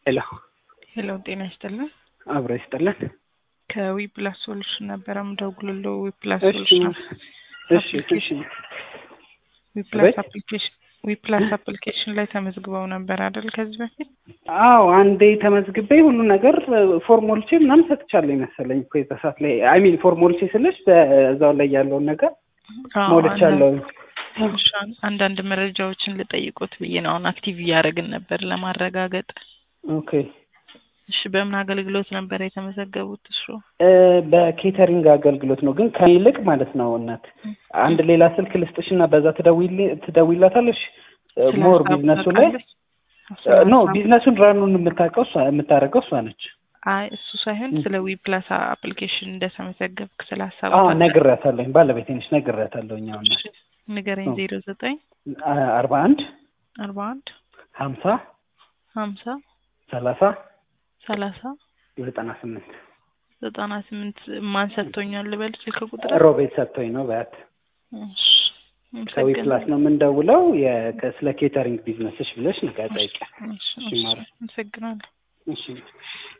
ሄሎ ሄሎ ጤና ይስጥልን። አብሮ ይስጥልን። ከዊ ፕላስ ሶሉሽን ነበረ ምደውልለው። ዊ ፕላስ እሺ ሶሉሽን እሺ እሺ ዊ ፕላስ ቤት? አፕሊኬሽን ዊ ፕላስ አፕሊኬሽን ላይ ተመዝግበው ነበር አይደል? ከዚህ በፊት አዎ አንዴ ተመዝግቤ ሁሉ ነገር ፎርሞልቼ ምናምን ሰጥቻለሁ መሰለኝ እኮ የዛ ሰዓት ላይ አይ ሚን ፎርሞልቼ ስልሽ በዛው ላይ ያለውን ነገር አዎ፣ ሞልቻለሁ። አንዳንድ- እሺ፣ አንዳንድ መረጃዎችን ልጠይቆት ብዬ ነው። አሁን አክቲቭ እያደረግን ነበር ለማረጋገጥ። ኦኬ እሺ፣ በምን አገልግሎት ነበር የተመዘገቡት? እሱ እ፣ በኬተሪንግ አገልግሎት ነው ግን ከኔ ይልቅ ማለት ነው እናት አንድ ሌላ ስልክ ልስጥሽና በዛ ትደውይል- ትደውይላታለሽ እ፣ ስለ ሞር ሀሳቡ ቢዝነሱ ላይ ታውቃለች? ስለ ኖ ሀሳቡ- ቢዝነሱን ራኑን የምታውቀው እሷ የምታደርገው እሷ ነች። አይ እሱ ሳይሆን ስለ ዊ ፕላስ አፕሊኬሽን እንደተመዘገብክ ስለ ሀሳቡ አዎ ታውቃለች? ነግሬያታለሁኝ፣ ባለቤቴ ነች ነግሬያታለሁኝ። አሁን እሺ፣ ንገረኝ። ዜሮ ዘጠኝ አርባ አንድ አርባ አንድ ሀምሳ ሀምሳ ሰላሳ ሰላሳ ዘጠና ስምንት ዘጠና ስምንት ማን ሰጥቶኛል ልበል ስልክ ቁጥር? ሮቤት ሰጥቶኝ ነው በያት እሺ፣ ከዊ አመሰግናለሁ። ፕላስ ነው የምንደውለው የ- ከ- ስለ ኬተሪንግ ቢዝነስሽ ብለሽ ንገ ጠይቂያት። እሺ፣ እሺ፣ እሺ፣ ማረ- አመሰግናለሁ። እሺ